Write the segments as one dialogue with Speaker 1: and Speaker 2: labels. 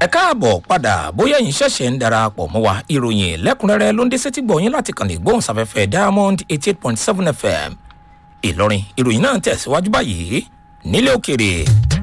Speaker 1: ẹ káàbọ̀ padà bóyá ẹ̀yin ṣẹ̀ṣẹ̀ ń darapọ̀ mọ́ wa ìròyìn lẹ́kùnrẹ́rẹ́ ló ń dé sétí gbọ̀nyìn láti kàn ní gbóhùnsáfẹ́fẹ́ diamond eighty eight point seven fm ìlọrin ìròyìn náà ń tẹ̀síwájú báyìí nílé òkèrè.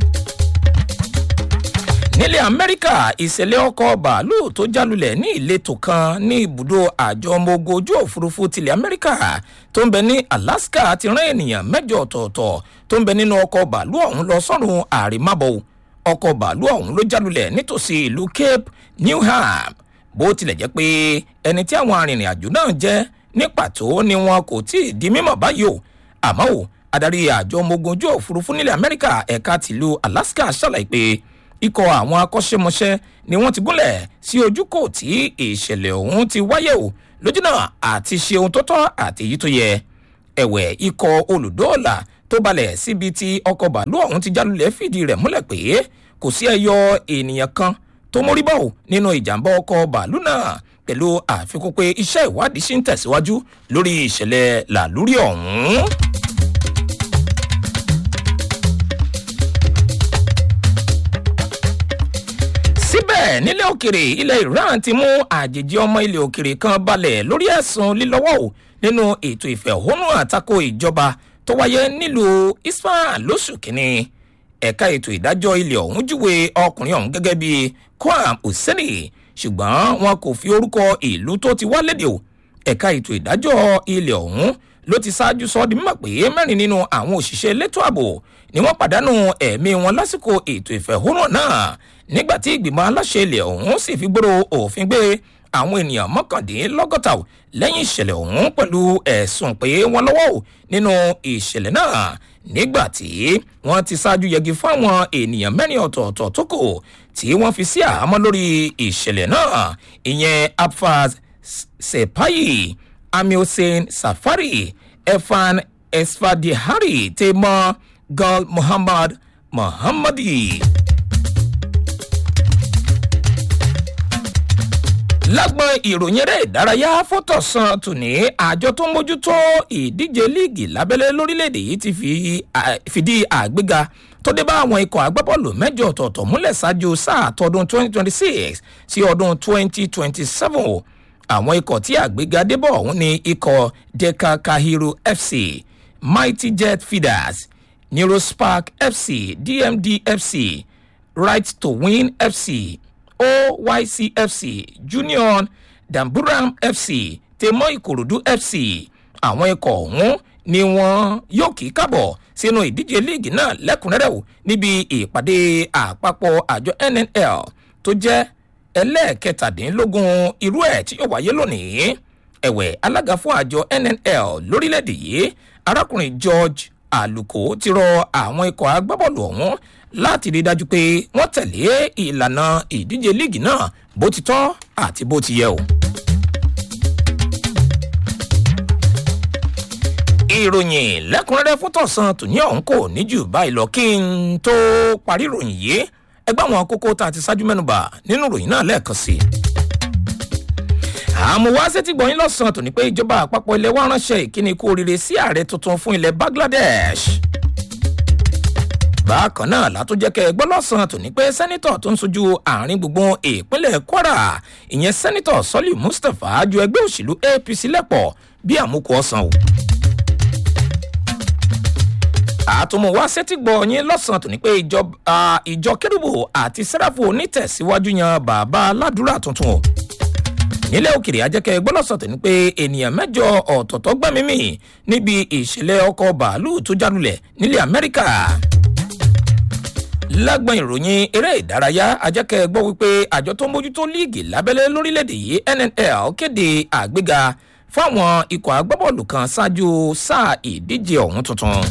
Speaker 1: nílẹ̀ amẹ́ríkà ìṣẹ̀lẹ̀ ọkọ̀ bàálù tó jálulẹ̀ ní ìletò kan ní ibùdó àjọ ọmọ ogun ojú òfurufú tilẹ̀ amẹ́ríkà tó ń bẹ ní alaska ti rán ènìyàn mẹ́jọ ọ̀tọ̀ọ̀tọ̀ tó ń bẹ nínú ọkọ̀ bàálù ọ̀hún lọ sọ́run àrímábọ̀ ọkọ̀ bàálù ọ̀hún ló jálulẹ̀ nítòsí ìlú cape newham bó tilẹ̀ jẹ́ pé ẹni tí àwọn arìnrìn-àjò náà jẹ́ ní pàtó ni wọn kò tí ì di mímọ̀ báyìí o àmọ́ o adarí àjọ ọmọ ogun ojú òfurufú nílẹ̀ amẹ́ríkà ẹ̀ka tìlú alaska ṣàlàyé pé ikọ̀ àwọn akọ́ṣẹ́mọṣẹ́ ni wọ́n ti gúnlẹ̀ sí ojúkò tí ìṣẹ̀lẹ̀ ọ̀hún ti wáyé o lójúnà àti ṣe ohun tó tọ́ àti èyí tó yẹ ẹ̀wẹ̀ ikọ̀ olùdóòlà tó balẹ̀ síbi tí ọkọ̀ bàálù ọ̀hún ti jálulẹ̀ fìdí rẹ̀ múlẹ̀ pé kò sí ẹyọ ènìyàn kan tó mórí báwò nínú ìjàmbá ọkọ̀ bàálù náà pẹ̀lú àfikún pé iṣẹ́ ìwádìí ṣì ń tẹ̀síwájú lórí ìṣẹ̀lẹ̀ làlúrí ọ̀hún. síbẹ̀ nílẹ̀ òkèrè ilẹ̀ iran ti mú àjèjì ọmọ ilẹ̀ òkèrè kan balẹ̀ lórí ẹ̀sùn lílọ́wọ́ ò nínú ètò ìfẹ̀hónú àtakò ìjọba tó wáyé nílùú isfahan lóṣù kínní ẹ̀ka ètò ìdájọ́ ilẹ̀ ọ̀hún júwe ọkùnrin ọ̀hún gẹ́gẹ́ bí kwam hussaini ṣùgbọ́n wọn kò fi orúkọ ìlú tó ti wá lédè o ẹ̀ka ètò ìdájọ́ ilẹ̀ ọ̀hún ló ti ṣáájú sọ di mímọ̀ pé mẹ́rin nínú àwọn òṣìṣẹ́ elétò ààbò ni wọ́n pàdánù ẹ̀mí wọn lásìkò ètò ìfẹ̀hónú náà nígbà tí ìgbìmọ̀ aláṣẹ ilẹ̀ ọ̀hún sì fi gbòòrò òfin gbé àwọn ènìyàn mọ́kàndínlọ́gọ́ta lẹ́yìn ìṣẹ̀lẹ̀ ọ̀hún pẹ̀lú ẹ̀sùn pé wọ́n lọ́wọ́ nínú ìṣẹ̀lẹ̀ náà nígbà tí wọ́n ti ṣáájú yẹgi fáwọn ènìyàn mẹ́rin ọ̀tọ̀ọ̀tọ̀ tó kù tí wọ́n fi sí àhámọ́ lórí ìṣẹ̀lẹ̀ náà ìyẹn abfaz sepayi amiosen safari efan esfadihari temo gal muhammad muhammadi. lágbọn ìròyìn eré ìdárayá fótọ̀sán tòní àjọ tó ń mójútó ìdíje líìgì lábẹ́lẹ́ lórílẹ̀‐èdè yìí ti fìdí àgbéga tó dé bá àwọn ikọ̀ agbábọ́ọ̀lù mẹ́jọ ọ̀tọ̀ọ̀tọ̀ múlẹ̀ ṣáájú sáà tọdún 2026 sí ọdún 2027 àwọn ikọ̀ tí àgbéga débọ̀ ọ̀hún ni ikọ̀ deka kahiru fc mighty jet feeders neurospark fc dmd fc right to win fc oycfc junior damburam fc tèmọ ìkòròdú fc àwọn ikọ̀ ọ̀hún ni wọ́n yóò kí kábọ̀ sínú ìdíje líìgì náà lẹ́kùnrẹ́rẹ́ o níbi ìpàdé àpapọ̀ àjọ nnl tó jẹ́ ẹlẹ́ẹ̀kẹtàdínlógún irú ẹ̀ tí yóò wáyé lónìí ẹ̀wẹ̀ alága fún àjọ nnl lórílẹ̀‐èdè yìí arákùnrin george aluko ti rọ àwọn ikọ̀ agbábọ́ọ̀lù ọ̀hún láti rí i dájú pé wọ́n tẹ̀lé ìlànà ìdíje líìgì náà bó ti tọ́ àti bó ti yẹ o. ìròyìn lẹ́kùnrẹ́rẹ́ fún tọ̀sán tòní ọ̀hún kò ní jù báyìí lọ kí n tó parí ìròyìn yìí ẹgbẹ́ àwọn kókó tá a ti ṣáájú mẹ́nuba nínú ìròyìn náà lẹ́ẹ̀kan sí i. àmúwá sétí gbọ̀nyìn lọ́sàn-án tòní pé ìjọba àpapọ̀ ilẹ̀ wa ránṣẹ́ ìkíni kú oríire sí ààrẹ tuntun fún ilẹ̀ bangladesh bákan náà látúnjẹ́ kẹ́ ẹgbọ́n lọ́sàn-án tòní pé sẹ́nitọ̀ tó ń sojú àárín gbùngbùn ìpínlẹ̀ kwara ìyẹn sẹ́nitọ̀ sọ́lì mustapha ju ẹgbẹ́ òṣèlú apc lẹ́pọ̀ bí àmúkù ọ̀sán o. àtúmọ̀ wá sétí gbọ́ yín lọ́sàn-án tòní pé ìjọ kérúbù àti sẹ́ráfù onítẹ̀síwájú yan bàbá aládùúrà tuntun o nílẹ̀ òkèrè ajẹ́kẹ́ gbọ́lọ́sọ̀ tó ní pé ènìyàn mẹ́jọ ọ̀tọ̀ọ̀tọ̀ gbẹ́mímì níbi ìṣẹ̀lẹ̀ ọkọ̀ bàálù tó jálulẹ̀ nílẹ̀ amẹ́ríkà lágbọn ìròyìn eré ìdárayá ajẹ́kẹ́ gbọ́ wípé àjọ tó ń mójútó líìgì lábẹ́lẹ́ lórílẹ̀‐èdè yìí nnl kéde àgbéga fáwọn ikọ̀ agbábọ́ọ̀lù kan ṣáájú sáà ìdíje ọ̀hún tuntun.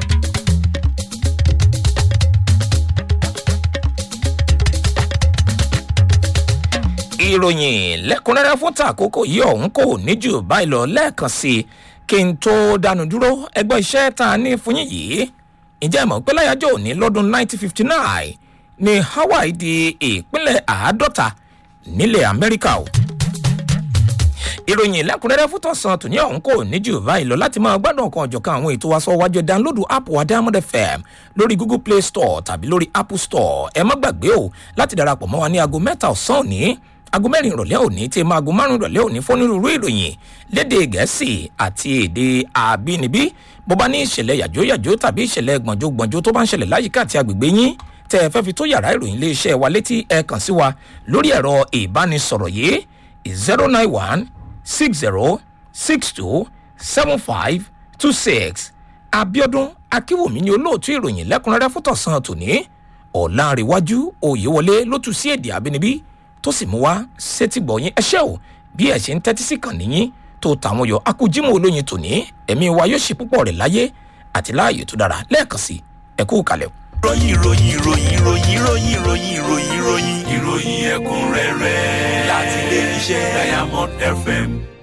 Speaker 1: ìròyìn lẹ́kùnrẹ́rẹ́ fún tàkókò yìí ọ̀hún kò ní jù báyìí lọ lẹ́ẹ̀kan sí i kí n tó dánu dúró ẹgbẹ́ iṣẹ́ tá a ní fún yín yìí ǹjẹ́ ìmọ̀ pé láyájọ́ òní lọ́dún 1959 ni hawaii di ìpínlẹ̀ àádọ́ta nílẹ̀ amẹ́ríkà o. ìròyìn lẹ́kùnrẹ́rẹ́ fún tọ̀sán tòní ọ̀hún kò ní jù báyìí lọ láti máa gbádùn ọ̀kan ọ̀jọ̀kan àwọn ètò wa sọ wájú dánlódù app wa diamond fm lórí google play store tàbí lórí apple store ẹ má gbàgbé o láti darapọ̀ mọ́ wa ní aago mẹ́ta ọ̀sán òní aago mẹ́rin ìrọ̀lẹ́ òní tí máa aago márùn ìrọ̀lẹ́ òní fónírúurú ìròyìn léde gẹ̀ẹ́sì àti èdè àbínibí bó bá ní ìṣẹ̀lẹ̀ yàjóyàjó tàbí ìṣẹ̀lẹ̀ gbọ̀njógbọ̀njó tó bá ń ṣẹlẹ̀ láyìíká àti agbègbè yín tẹ́ ẹ fẹ́ fi tó yàrá ìròyìn iléeṣẹ́ wa létí ẹ kàn sí wa lórí ẹ̀rọ ìbánisọ̀rọ̀ yìí zero nine one six zero six two seven five two six abiodun akínwùmí ni olóòtú ìròyìn lẹ́kùnrẹ́rẹ́ fún tọ̀sán tòní ọ̀làǹrẹ̀wájú òyewọlé ló tún sí èdè àbínibí tó sì mú wá sétígbọ̀yìn ẹṣẹ́ ò bí ẹ̀ ṣe ń tẹ́tí sí kàn níyìn tó tàwọn yọ akújímọ̀ olóyin tòní ẹ̀mí wa yóò ṣe púpọ̀ rẹ̀ láyé àti láàyè tó dára lẹ́ẹ̀kan sí ẹ̀kú kalẹ̀.
Speaker 2: ròyìn ròyìn ròyìn ròyìn ròyìn ròyìn ròyìn ròyìn ìròyìn ẹ̀kúnrẹ́rẹ́ láti ilé iṣẹ́ diamond fm